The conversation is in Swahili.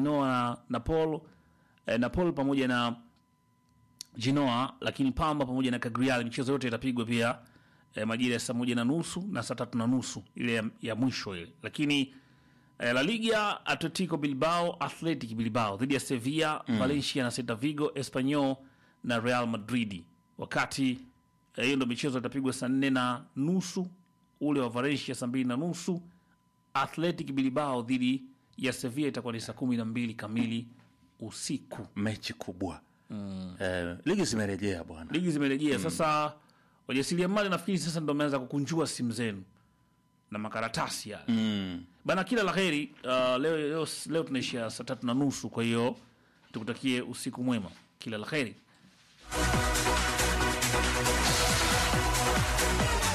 Genoa na Napoli eh, Napoli pamoja na Genoa, lakini Pamba pamoja na Cagliari. Michezo yote itapigwa pia eh, majira ya saa moja na nusu na saa tatu na nusu ile ya, ya mwisho ile, lakini eh, La Liga, Atletico Bilbao Athletic Bilbao dhidi ya Sevilla Valencia na Celta Vigo, Espanyol na Real Madrid. Wakati eh, hiyo ndo michezo itapigwa saa nne na nusu, ule wa Valencia saa mbili na nusu Athletic Bilbao dhidi ya Sevilla itakuwa ni saa kumi na mbili kamili usiku. mechi kubwa eh, ligi zimerejea bwana Ligi zimerejea sasa. Wajasiriamali nafikiri sasa ndo wameanza kukunjua simu zenu na makaratasi yale mm. bana. Kila la heri. Uh, leo, leo, leo tunaishia saa tatu na nusu, kwa hiyo tukutakie usiku mwema, kila la heri.